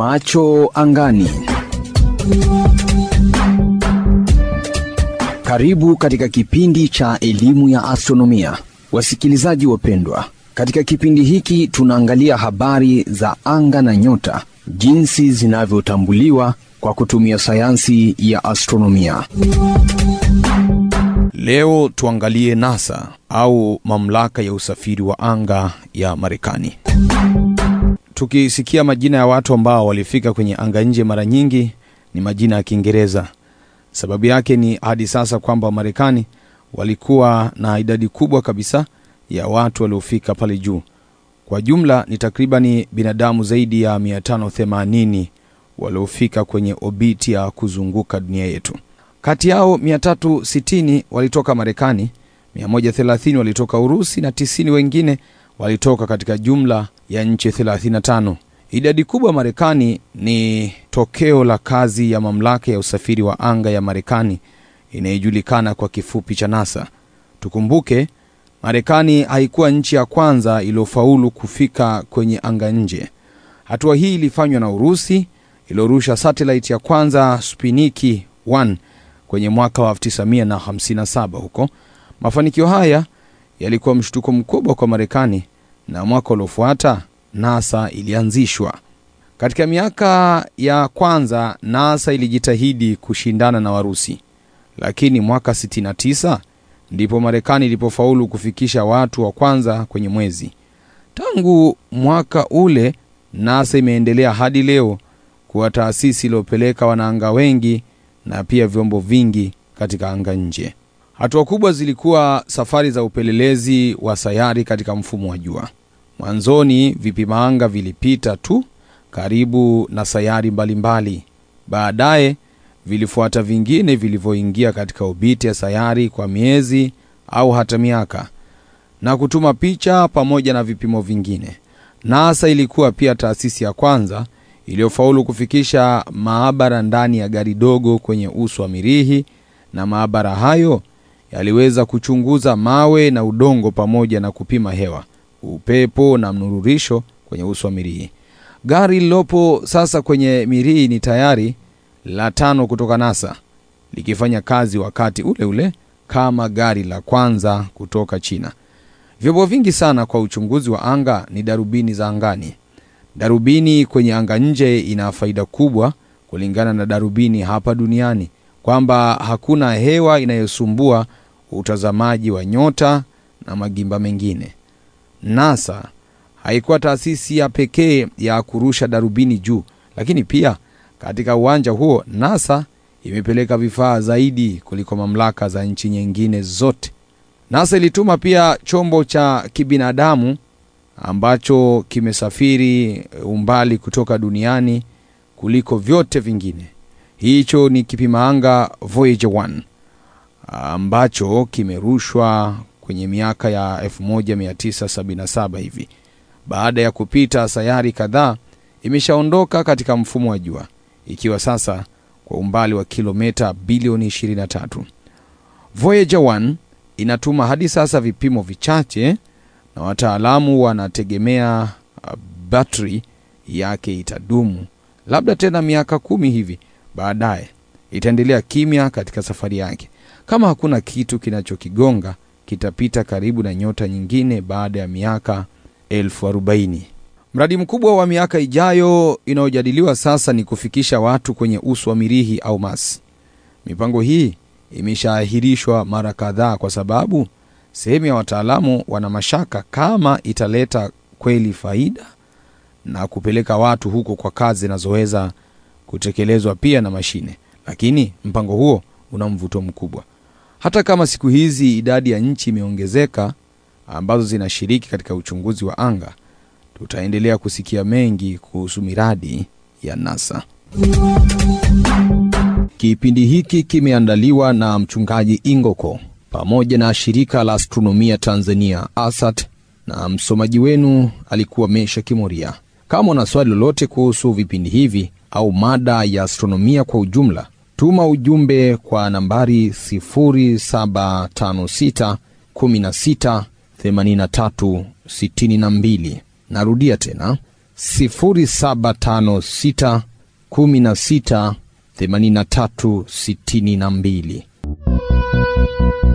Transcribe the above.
Macho angani. Karibu katika kipindi cha elimu ya astronomia, wasikilizaji wapendwa. Katika kipindi hiki tunaangalia habari za anga na nyota, jinsi zinavyotambuliwa kwa kutumia sayansi ya astronomia. Leo tuangalie NASA au mamlaka ya usafiri wa anga ya Marekani. Tukisikia majina ya watu ambao walifika kwenye anga nje, mara nyingi ni majina ya Kiingereza. Sababu yake ni hadi sasa kwamba Marekani walikuwa na idadi kubwa kabisa ya watu waliofika pale juu. Kwa jumla ni takribani binadamu zaidi ya 580 waliofika kwenye obiti ya kuzunguka dunia yetu. Kati yao 360 walitoka Marekani, 130 walitoka Urusi na 90 wengine walitoka katika jumla ya nchi 35. Idadi kubwa Marekani ni tokeo la kazi ya mamlaka ya usafiri wa anga ya Marekani inayojulikana kwa kifupi cha NASA. Tukumbuke Marekani haikuwa nchi ya kwanza iliyofaulu kufika kwenye anga nje. Hatua hii ilifanywa na Urusi iliyorusha satellite ya kwanza Sputnik 1 kwenye mwaka wa 1957 huko. Mafanikio haya yalikuwa mshtuko mkubwa kwa Marekani na mwaka uliofuata NASA ilianzishwa. Katika miaka ya kwanza NASA ilijitahidi kushindana na Warusi, lakini mwaka 69 ndipo Marekani ilipofaulu kufikisha watu wa kwanza kwenye mwezi. Tangu mwaka ule NASA imeendelea hadi leo kuwa taasisi iliyopeleka wanaanga wengi na pia vyombo vingi katika anga nje. Hatua kubwa zilikuwa safari za upelelezi wa sayari katika mfumo wa jua. Mwanzoni vipima anga vilipita tu karibu na sayari mbalimbali. Baadaye vilifuata vingine vilivyoingia katika obiti ya sayari kwa miezi au hata miaka na kutuma picha pamoja na vipimo vingine. NASA ilikuwa pia taasisi ya kwanza iliyofaulu kufikisha maabara ndani ya gari dogo kwenye uso wa Mirihi, na maabara hayo yaliweza kuchunguza mawe na udongo pamoja na kupima hewa, upepo na mnururisho kwenye uso wa Mirihi. Gari lililopo sasa kwenye Mirihi ni tayari la tano kutoka NASA, likifanya kazi wakati ule ule kama gari la kwanza kutoka China. Vyombo vingi sana kwa uchunguzi wa anga ni darubini za angani. Darubini kwenye anga nje ina faida kubwa kulingana na darubini hapa duniani, kwamba hakuna hewa inayosumbua utazamaji wa nyota na magimba mengine. NASA haikuwa taasisi ya pekee ya kurusha darubini juu, lakini pia katika uwanja huo NASA imepeleka vifaa zaidi kuliko mamlaka za nchi nyingine zote. NASA ilituma pia chombo cha kibinadamu ambacho kimesafiri umbali kutoka duniani kuliko vyote vingine. Hicho ni kipima anga Voyager 1 ambacho kimerushwa kwenye miaka ya 1977 hivi. Baada ya kupita sayari kadhaa, imeshaondoka katika mfumo wa jua ikiwa sasa kwa umbali wa kilomita bilioni 23. Voyager 1 inatuma hadi sasa vipimo vichache na wataalamu wanategemea uh, batri yake itadumu labda tena miaka kumi hivi baadaye. Itaendelea kimya katika safari yake. Kama hakuna kitu kinachokigonga, kitapita karibu na nyota nyingine baada ya miaka elfu arobaini. Mradi mkubwa wa miaka ijayo inayojadiliwa sasa ni kufikisha watu kwenye uso wa Mirihi au Mars. Mipango hii imeshaahirishwa mara kadhaa kwa sababu sehemu ya wataalamu wana mashaka kama italeta kweli faida na kupeleka watu huko kwa kazi zinazoweza kutekelezwa pia na mashine. Lakini mpango huo una mvuto mkubwa. Hata kama siku hizi idadi ya nchi imeongezeka ambazo zinashiriki katika uchunguzi wa anga, tutaendelea kusikia mengi kuhusu miradi ya NASA. Kipindi hiki kimeandaliwa na mchungaji Ingoko pamoja na shirika la astronomia Tanzania ASAT, na msomaji wenu alikuwa Mesha Kimoria. Kama una swali lolote kuhusu vipindi hivi au mada ya astronomia kwa ujumla, tuma ujumbe kwa nambari 0756 16 83 62. Narudia tena 0756 16 83 62.